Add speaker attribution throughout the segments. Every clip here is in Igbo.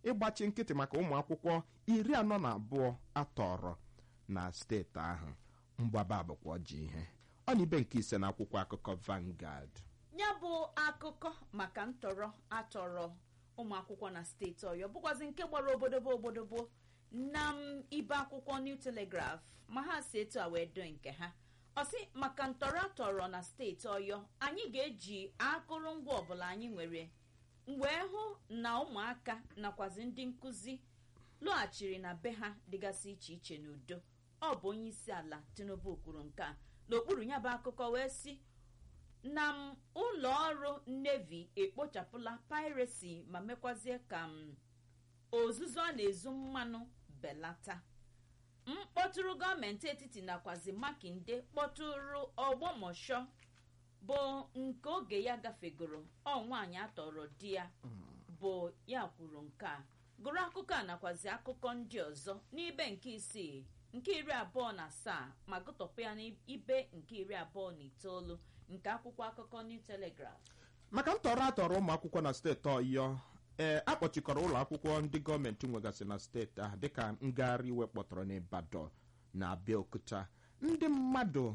Speaker 1: ịgbachi nkịtị maka ụmụ akwụkwọ iri anọ na abụọ atọrọ na steeti ahụ mgbaba bụkwa ọjị ihe ọ na ibe nke ise na akwụkwọ akụkọ Vanguard
Speaker 2: ya bụ akụkọ maka ntọrọ atọrọ ụmụ akwụkwọ na steeti ọyọ bụkwazi nke gbara obodobo obodobo na m ibe akwụkwọ New Telegraph ma ha si etu a wee doo nke ha ọsị maka ntọrọ atọrọ na steeti ọyọ anyị ga-eji akụrụngwa ọbụla anyị nwere wee hụ na ụmụaka nakwazi ndị nkụzi lọghachiri na be ha dịgasị iche iche n'udo ọ bụ onye isi ala Tinubu kwuru nke a n'okpuru ya bụ akụkọ wee sị na m ụlọ ọrụ Navy ekpochapụla piracy ma mekwazie ka m ozuzu ọ na-ezu mmanụ belata mkpọtụrụ gọọmenti etiti nakwazi makinde kpọtụrụ ọgbọmọshọ bụ nke oge ya gafegoro ọ nwaanyị atọrọ di ya bụ ya kwuru nke a gụrụ akụkọ a nakwazi akụkọ ndị ọzọ n'ibe nke isii nke iri abụọ na asaa ma gụtọpụ ya n'ibe nke iri abụọ na itoolu nke akwụkwọ akụkọ New Telegraph
Speaker 1: maka ntọrọ atọrọ ụmụ akwụkwọ na steeti ọyọ ee akpọchikọrọ ụlọ akwụkwọ ndị gọọmenti nwegasị na steeti ahụ dịka ngagharị iwe kpọtọrọ n'Ibadan na Abeokuta ndị mmadụ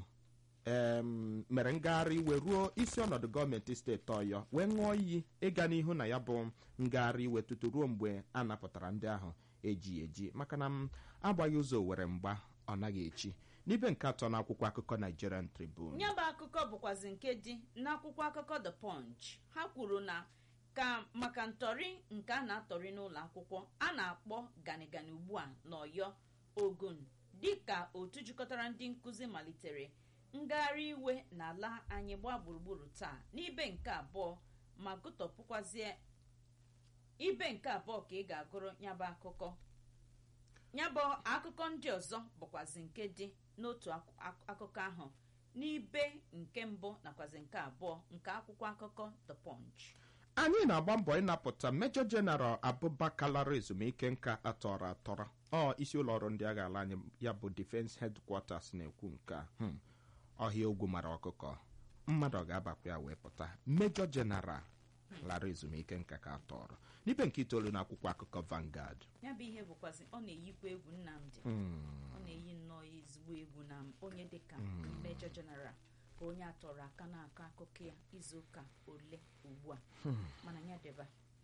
Speaker 1: em mere ngagharị iwe ruo isi ọnọdụ gọọmenti steeti ọyọ wee ṅụọ iyi ịga n'ihu na ya bụ ngagharị iwe tutu ruo mgbe a napụtara ndị ahụ eji eji maka na m agbaghị ụzọ were mgba ọ naghị echi n'ibe nke atọ n'akwụkwọ akụkọ Nigerian Tribune
Speaker 2: ya bụ akụkọ bụkwazi nke dị n'akwụkwọ akụkọ The Punch ha kwuru na ka maka ntọrị nke a na-atọrị n'ụlọ akwụkwọ a na-akpọ ganigani ugbu a n'Ọyọ Ogun dịka otu jikọtara ndị nkụzi malitere ngagharị iwe n'ala anyị gbaa gburugburu taa n'ibe nke abụọ ma gụtọpụkwazie ibe nke abụọ ka ị ga-agụrụ nyabụ akụkọ nyabụ akụkọ ndị ọzọ bụkwazi nke dị n'otu akụkọ ahụ n'ibe nke mbụ nakwazi nke abụọ nke akwụkwọ akụkọ The Punch
Speaker 1: anyị na-agba mbọ ịnapụta Major General Abubakar lara ezumike nka atọrọ atọrọ ọ isi ụlọ ọrụ ndị agha ala anyị ya bụ Defense Headquarters na-ekwu nke a ọhịa ogwu mara ọkụkọ mmadụ ọ ga-abakwa ya wee pụta Major General lara ezumike nka ka atọrọ n'ibe nke itoolu na akwụkwọ akụkọ Vanguard
Speaker 2: ya bụ ihe bụkwazi ọ na-eyikwa egwu Nnamdi ọ na-eyi nnọọ ezigbo egwu na onye dịka Major General ka onye atọrọ aka na-akọ akụkọ ya izuụka ole ugbu a mana ya deba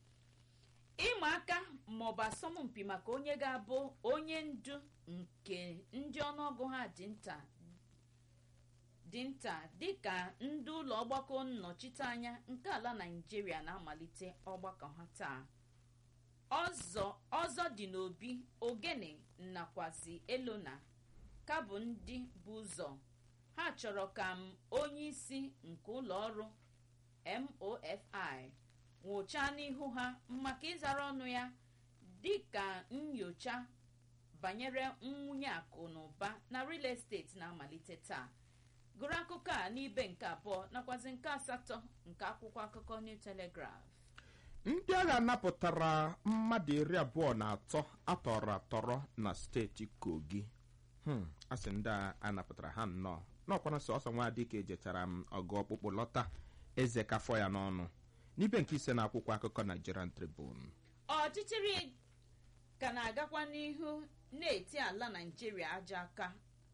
Speaker 2: ịma aka maọbụ asọmpi maka onye ga-abụ onye ndu nke ndị ọnụọgụ ha dị nta dị nta dịka ndị ụlọ ọgbakọ nnọchiteanya nke ala Naịjirịa na-amalite ọgbakọ ha taa ọzọ ọzọ dị n'obi ogene nakwazi elona ka bụ ndị bụ ụzọ ha chọrọ ka m onye isi nke ụlọ ọrụ MOFI nwụchaa n'ihu ha maka ịzara ọnụ ya dịka nyocha banyere nwunye akụ na ụba na real estate na-amalite taa gụrụ akụkọ a n'ibe nke abụọ nakwazi nke asatọ nke akwụkwọ akụkọ New Telegraph
Speaker 1: ndị agha napụtara mmadụ iri abụọ na atọ atọrọ atọrọ na steeti Kogi a sị ndị a napụtara ha nnọọ n'ọkwana sọsọ nwa dịka ejechara m ọgụ ọkpụkpụ lọta eze kafọ ya n'ọnụ n'ibe nke ise na akwụkwọ akụkọ Nigerian Tribune
Speaker 2: ọchịchịrị ka na-agakwa n'ihu na-eti ala Naịjirịa aja aka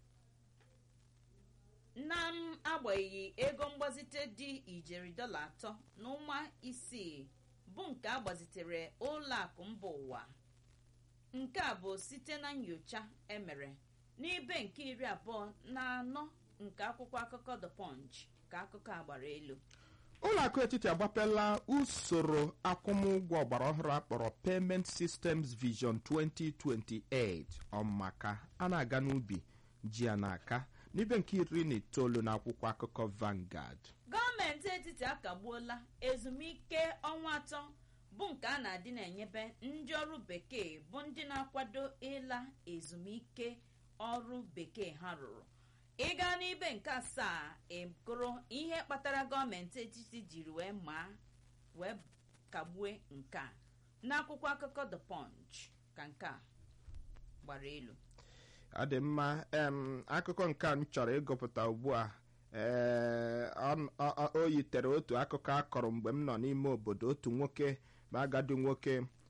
Speaker 2: na m agbanyeghị ego mgbazite dị ijeri dọla atọ na ụma isii bụ nke a gbazitere ụlọ akụ mba ụwa nke a bụ site na nyocha emere n'ibe nke iri abụọ na anọ nke akwụkwọ akụkọ The Punch ka akụkọ a gbara elu
Speaker 1: ụlọ akụ etiti agbapela usoro akwụmụgwọ ọgbara ọhụrụ akpọrọ Payment Systems Vision 2028 ọmaka a na-aga n'ubi ji ya n'aka n'ibe nke iri na itoolu na akwụkwọ akụkọ Vanguard
Speaker 2: gọọmenti etiti akagbuola ezumike ọnwa atọ bụ nke a na-adị na-enyebe ndị ọrụ bekee bụ ndị na-akwado ịla ezumike ọrụ bekee ha rụrụ ịga n'ibe nke asaa ịgụrụ ihe kpatara gọọmenti etiti jiri wee maa wee kagbue nke a n'akwụkwọ akụkọ The Punch ka nke a gbara elu
Speaker 1: ọ dị mma em akụkọ nke a m chọrọ ịgụpụta ugbu a ee o yitere otu akụkọ akọrọ mgbe m nọ n'ime obodo otu nwoke ma agadi nwoke